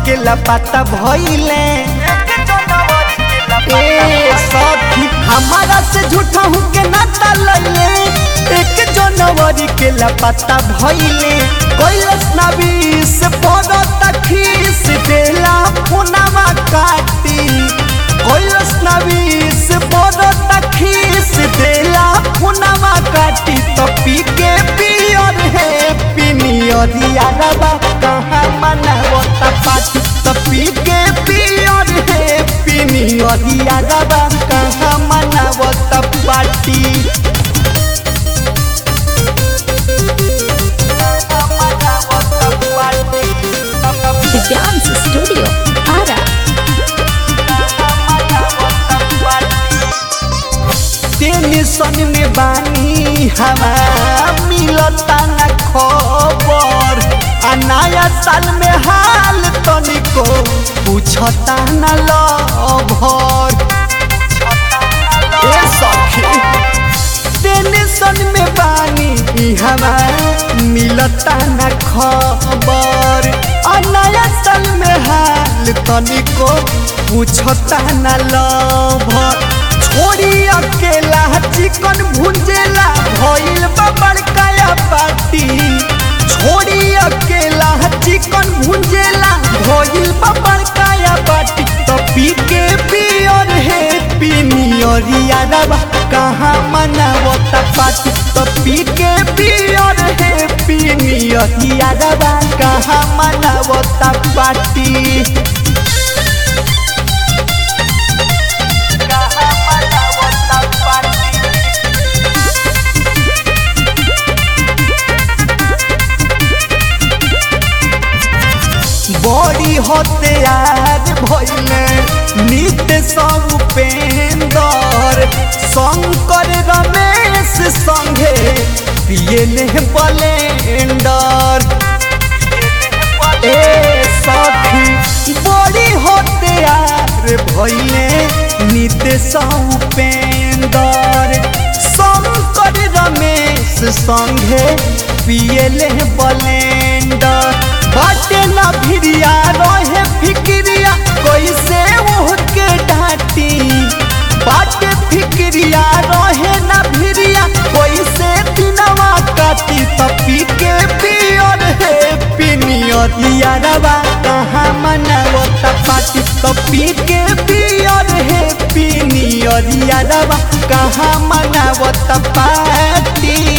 के लपाता भइले ए सखी हमारा से झूठा हूँ के नाता लैले एक जनवरी के लपाता भइले कैलस नबी से पड़ता खीस देला फोनवा काटी कैलस नबी से पड़ता खीस देला फोनवा काटी तो पी के पियर है पिनियर यारबा कहाँ मनावता पाटी तो पी के पियर है पिनियर यारबा कहाँ मनावता पाटी The Dance Studio, Ara. Tension में बानी हमारा मिलता न खबर आ नया साल में हाल तनिको पूछता न लभर ए सखी टेंशन में बानी हमारा मिलता न खबर आ नया साल में हाल तनिको पूछता न लभर छोड़ी अकेला चिकन भुंजेला भइल बा बड़काया पार्टी छोड़ी अकेला चिकन भुंजेला भइल बा बड़काया पार्टी तो पी के पियर है पिनियर यारबा कहाँ मनावता पार्टी तो पी के पियर है पिनियर यारबा कहाँ मनावता पार्टी बड़ी हत्यार भइले नित्य सब उपेंदर शंकर रमेश संगे पियले बलेंडर ए सखी बड़ी हत्यार भइले नित्य सब उपेंदर शंकर रमेश संगे पियले बलेंडर बाटे ना भिरिया रहे फिक्रिया कैसे ओहके डांटी बाटे फिक्रिया रहे ना भिरिया कैसे दिनवा काटी तपी के पियर है पिनियर यारवा कहाँ मनावता पाटी तपी के पियर है पिनियर यारवा कहाँ मनावता पाटी